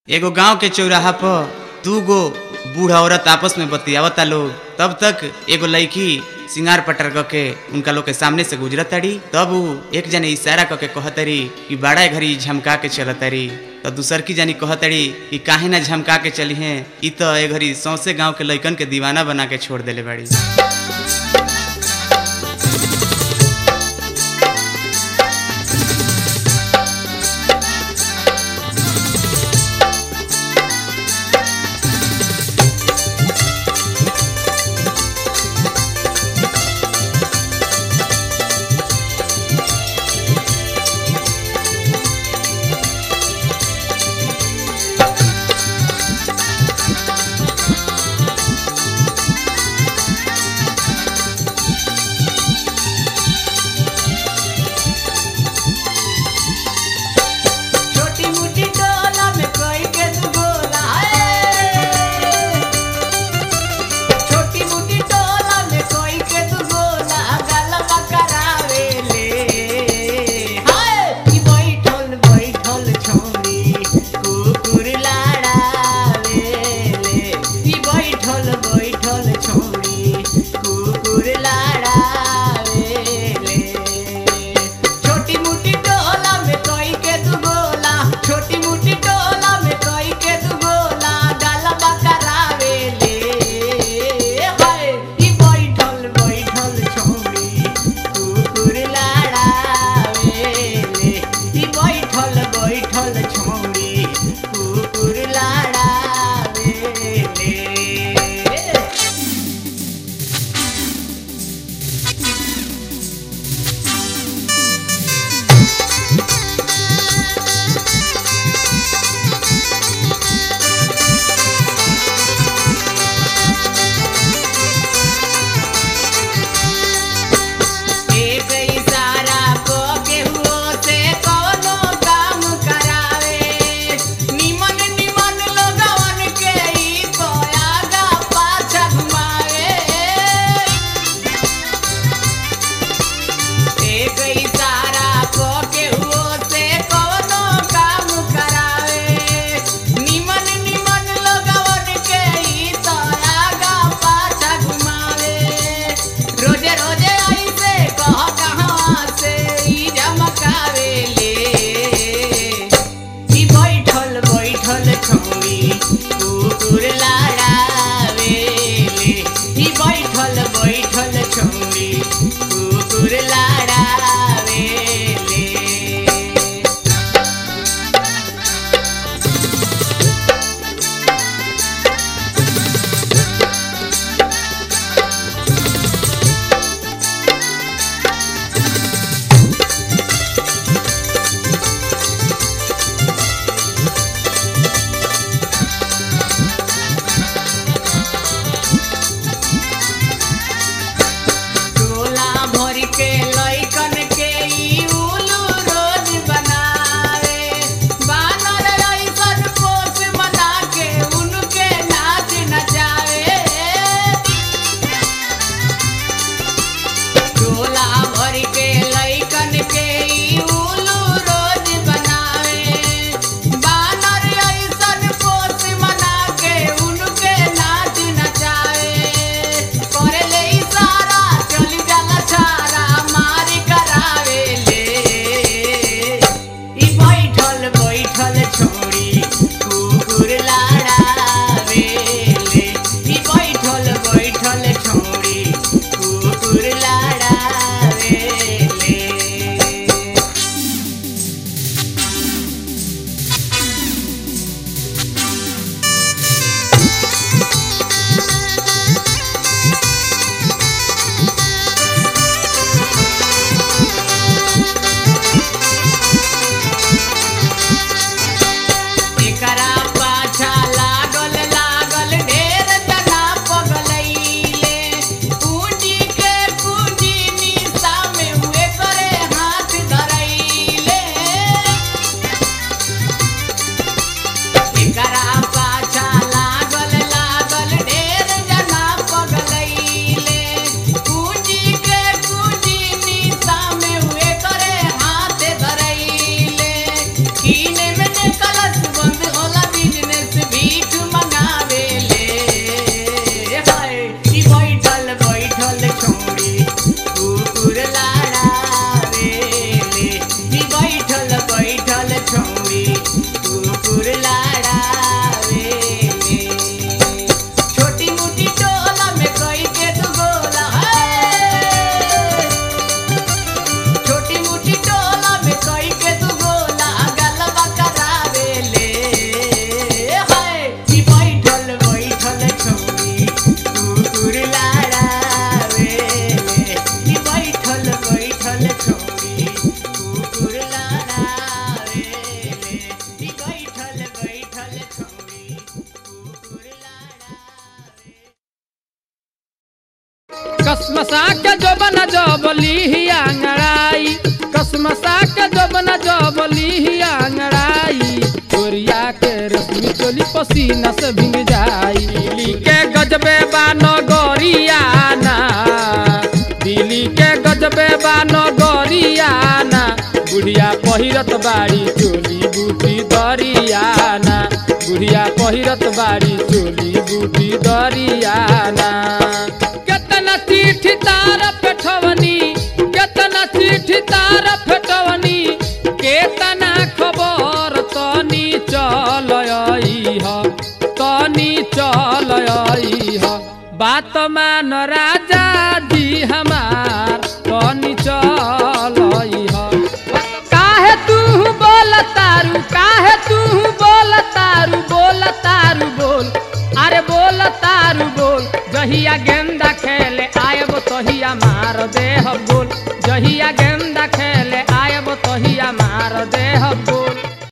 एगो गांव के चौराहा पर दू गो बूढ़ औरत आपस में बतियावता लोग तब तक एगो लड़की सिंगार पटर क के उनका लोग के सामने से गुजरत ताड़ी तब उ एक जने इशारा क के कहतरी कि बड़ा घड़ी झमका के चलतरी तो दूसर की जानी कहतरी कि काहे ना झमका के चली हैं इ तो ए घड़ी सौसे गांव के लइकन के दीवाना बना के छोड़ देले बाड़ी छोटी मोटी डोला में कोई के तू गोला है छोटी मोटी डोला में कोई के तू गोला गलबा करावे ले हाय ई बैठल बैठल छोड़ी कुकुर लाड़ावे ले ई बैठल बैठल छोड़ी कुकुर लाड़ावे ले छोटी मोटी डोला में कोई के तू गोला छोटी मोटी डोला में कोई के तू गोला गलबा करावे ले हाय ई बैठल बैठल छोड़ी कुकुर लाड़ावे ले ई बैठल बैठल छोड़ी कुकुर लाड़ावे ले एक इशारा को केहू से कोनो काम करावे निमन निमन लोगवन के ई तो आगा पाछा घुमावे एक इशारा को केहू से कोनो काम करावे निमन निमन लोगवन के ई तो आगा पाछा घुमावे रोजे रोजे ऐसे कह कहाँ से ई झमकावे ले ई बैठल बैठल छौरी कुकुर लाड़ावे ले ई बैठल बैठल छौरी कुकुर लाड़ावे ले कसमसा के जोबन जबली ही आंगड़ाई कसमसा के जोबन जबली ही आंगड़ाई चोरिया के रश्मि चोली पसीना से भींग जाई दिल्ली के गजबे बानो गोरियाना दिल्ली के गजबे बानो गोरियाना बुढ़िया पहिरत बाड़ी चोली बूटी दरियाना बुढ़िया पहिरत बाड़ी चोली बूटी दरियाना केतना चिट्ठी तार पेठवनी केतना चिट्ठी तार फेटवनी केतना खबर तनी चल ह तनी चल ह बात मान राजा जी हमार तनी चल ह काहे तू बोल तारू काहे तू बोल तारू बोल तारू बोल अरे बोल तारू बोल जहिया गेंदा खेले आयब तहिया मार देह बोल जहिया गेंदा खेले आयब तहिया मार देह बोल